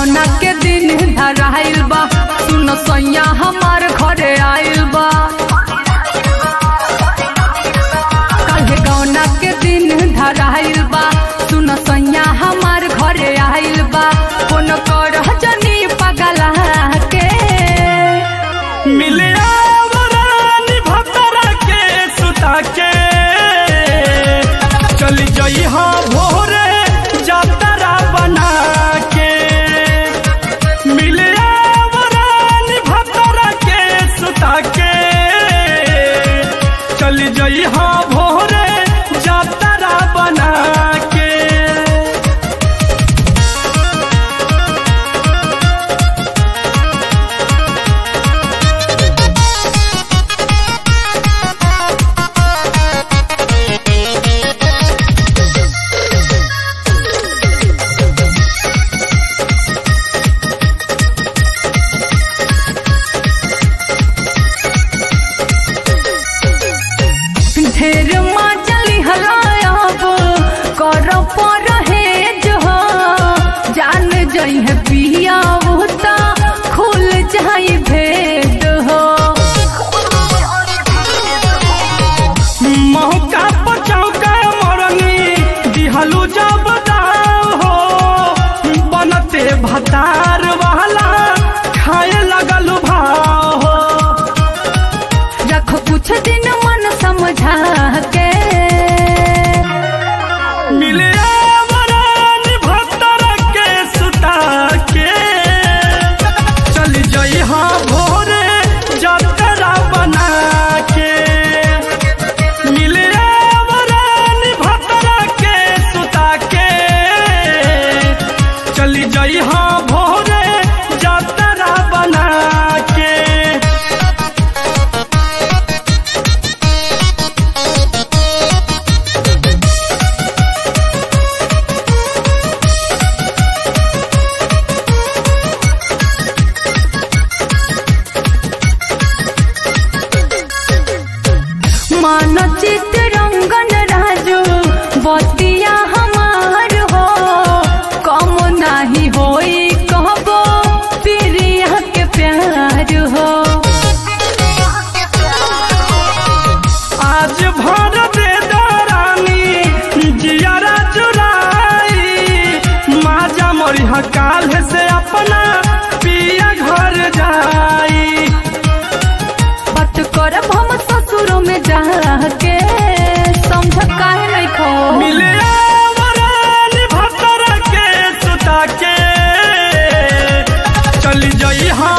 गौना के दिन धराइल बा सुन सैया हमार घरे आइल बा काहे गौना के दिन धराइल बा सुन सैया हमार घरे आइल बा फोन कर जनी पगला के मिले आवरानी भतरा के सुता के चली जई हाँ भोरे जातरा बना के मिले आवरानी भतरा के सुता के चली जई हाँ भोरे जातरा बना के ढेर चली हलायब कर पर जो जान जई है पिया होता खुल जाई भेद हो मौका बचाओ का मरनी दिहलू जब दाव हो बनते भतार वाला खाए लगल भाव हो रख कुछ दिन मन समझा के मिले आवरान भतर के सुता के चल जई हाँ भोरे जतरा बना के मिले आवरान भतर के सुता के चली जई हाँ भोरे जतरा बना के मान चित रंगन राजू बतिया हमार हो कम नाही होई कहबो प्रिया के प्यार हो आज भर दे दरानी जियारा चुराई माजा मरिह काल से अपना पिया घर जाई बात करब हम ससुरो में जाके समझ काहे नहीं खो मिले आवरानी भतर के सुता के चली जई हाँ